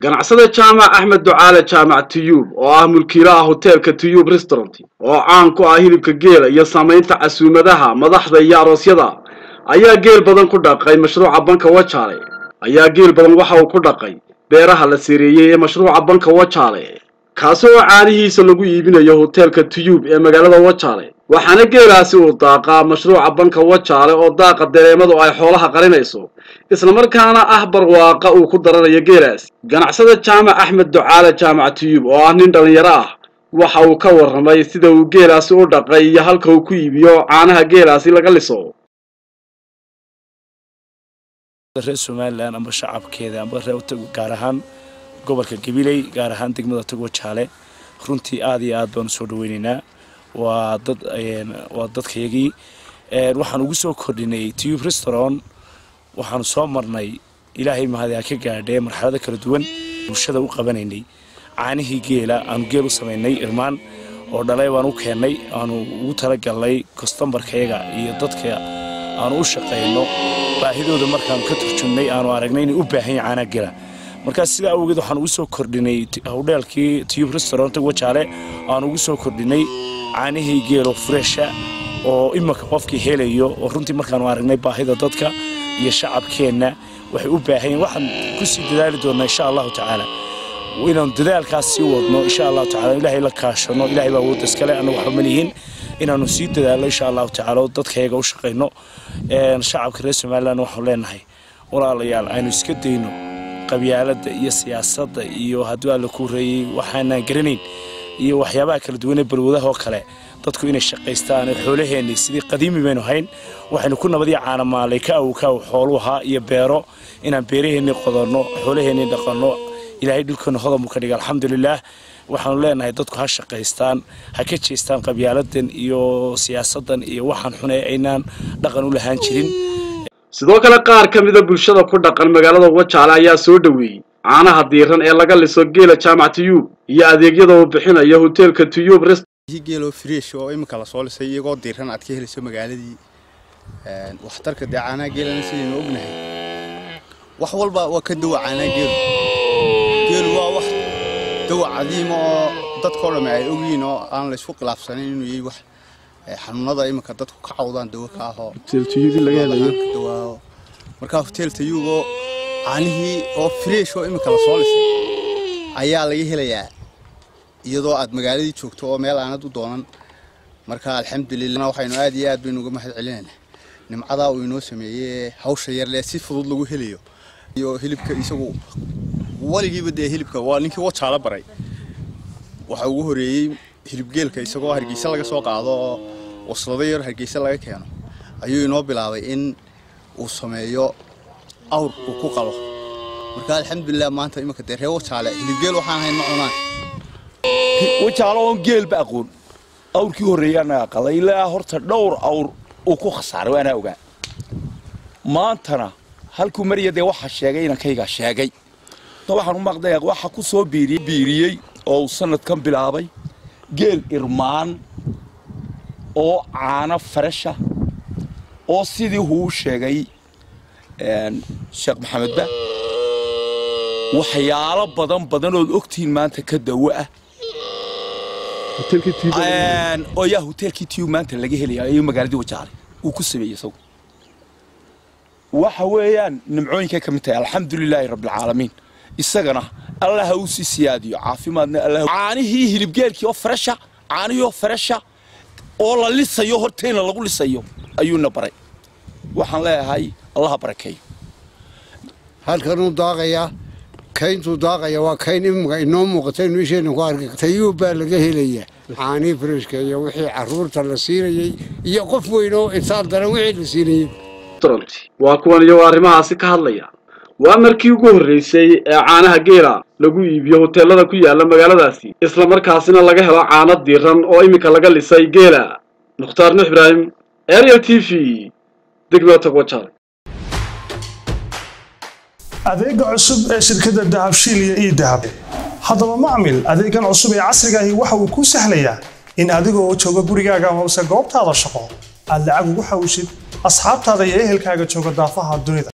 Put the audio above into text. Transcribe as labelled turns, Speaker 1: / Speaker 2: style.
Speaker 1: ganacsada jaamac axmed ducaale jaamac tiyuub oo ah mulkiilaha hoteelka tiyuub restaurant oo caan ku ah hilibka geela iyo samaynta casuumadaha madaxda iyo aroosyada ayaa geel badan ku dhaqay mashruuca banka wajaale ayaa geel badan waxa uu ku dhaqay beeraha la seereeyey ee mashruuca banka wajaale kaasi oo caanihiisa lagu iibinayo hoteelka tiyuub ee magaalada wajaale waxaana geelaasi uu daaqaa mashruuca banka wajaale oo daaqa dareemadu ay xoolaha qarinayso islamarkaana ah barwaaqa uu ku daranayo geelaasi ganacsada jaamac axmed ducaale jaamac tiyuub oo ah nin dhallinyaro ah waxa uu ka warramay sida uu geelaasi u dhaqay iyo halka uu ku iibiyo caanaha geelaasi laga liso
Speaker 2: reer somalilan amba shacabkeeda amba gaar ahaan gobolka gabiley gaar ahaan degmada togo jaale runtii aad iyo aad baan usoo dhaweyneynaa waa dad waa dadkayagii waxaan ugu soo kordhinay tube restaurant waxaanu soo marnay ilaahay mahadi ha ka gaadhee marxalado kala duwan bulshada u qabanaynay caanihii geela aanu geel u samaynay irmaan oo dhalay baan u keennay aanu ugu talagalnay kostambarkayaga iyo dadka aanu u shaqayno baahidooda markaanu ka turjumnay aanu aragnay inay u baahan yahay caanaha geela markaas sidaa awgeed waxaan ugu soo kordhinay howdheelkii tube restaurant wajaale aan ugu soo kordhinay caanihii geelo fureesha oo imanka qofkii helayo oo runtii markaanu aragnay baahida dadka iyo shacabkeenna waxay u baahan yihin waxaan kusii dadaali doonnaa insha allahu tacaala inaanu dadaalkaas sii wadno insha allahu tacala ilaahay la kaashano ilahay baa awoodda iskale annagu waxba ma lihiin inaanu sii dadaalno insha allahu tacala oo dadkayaga u shaqayno shacabka reer somaliland waxaanu leenahay walaalayaal aynu iska dayno qabyaaladda iyo siyaasadda iyo hadduu alla ku reeyey waxaanaan garanayn iyo waxyaabaha kala duwanee balwadaha oo kale dadku inay shaqaystaan xoolaheenni sidii qadiimi baynu hayn waxaynu ku nabadii caanamaalay ka aw ka aw xooluhaa iyo beero inaan beeraheennii qodanno xoolaheennii dhaqanno ilaahay dhulkeena hodanbu ka dhiga alxamdulilaah waxaanu leenahay dadku ha shaqaystaan ha ka jeestaan qabyaaladan iyo siyaasaddan iyo waxaan xun ee aynaan dhaqan u lahaan jirin
Speaker 1: sidoo kale qaar ka mida bulshada ku dhaqan magaalada wajaale ayaa soo dhoweeyey caanaha diiran ee laga liso geela jaamac tiyuub iyo adeegyada uu bixinayo hoteelka tiyuub
Speaker 3: geeloo fresh oo iminka lasoo lisay iyagoo diiran aad ka helayso magaaladii waxtarka dee caanaha geelana sidaynu ognahay wax walba waa ka dawa caanaha geelu geelu waa wax dawa cadiima oo dadkao dhamme ay ogyihiin oo aan laysku khilaafsanayn inuu yahay wax xanuunada iminka dadku ka cawdaan dawo ka ahoo dawaaho markaa hotel tayuugoo caanihii oo fresh oo iminka lasoo lisay ayaa laga helayaa iyadoo aad magaaladii joogto oo meel aanad u doonan marka alxamdulilah waxaynu aad iyo aad baynu uga mahad celinaynaa nimcadaa uu inoo sameeyey hawsha yarlee si fudud lagu helayo iyo hilibka isagu weligiiba dee hilibka waa ninkii wajaala baray waxa ugu horeeyey hilibgeelka isagoo hargeysa laga soo qaado oo waslado yar hargeysa laga keeno ayuu inoo bilaabay in uu sameeyo awr uu ku qalo marka alxamdulilah maanta iminka dee reer wajaale hilibgeel waxaan hayn ma cunaan
Speaker 4: wajaalo oon geelba aqoon awrkii horreeyaana aqalay ilaa horta dhowr awr uu ku khasaaray waanaa ogaa maantana halkuu mariya dee waxaa sheegay inankaygaa sheegay waxaan u maqday waxa ku soo biiriyey oo uu sanadkan bilaabay geel irmaan oo caano farasha oo sidii huu sheegay sheekh maxamedba waxyaalo badan badanood ogtihiin maanta ka dawo ah oo yaa hoteelkii tiyub maanta laga helaya ayuu magaaladii wajaale uu ku sameeyey isagu waxa weeyaan nimcooyinkay ka mid tahay alxamdulilaahi rabbilcaalamiin isagana allah ha uu sii siyaadiyo caafimaadna allah caanihii hilibgeelkii oo farasha caanihii oo farasha oo la lisayo hortayna lagu lisayo ayuuna baray waxaan leeyahay allaha barakeeyo
Speaker 5: halkanuu daaqayaa kayntuu daaqaya waa kayn imika inoo muuqata inu isheenna ku arkay tayuub baa laga helaya caanii freshka iyo wixii caruurta la siinayey iyo qof weyn oo intaal daran wixii la siinayey
Speaker 1: waa kuwan iyagoo arrimahaasi ka hadlaya waa markii ugu horreysay ee caanaha geela lagu iibiyo hoteelada ku yaala magaaladaasi islamarkaasina laga helo caano diiran oo iminka laga lisay geela mukhtaar nuux ibraahim ariel t v degmada togwajaale
Speaker 6: adeega cusub ee shirkadda dahabshiil iyo ii dahab haddaba macmil adeegan cusub ee casrigaahi waxa uu kuu sahlayaa in adigoo jooga gurigaaga hoose goobtaada shaqo aad lacag ugu xawishid asxaabtaada iyo ehelkaaga jooga daafaha dunida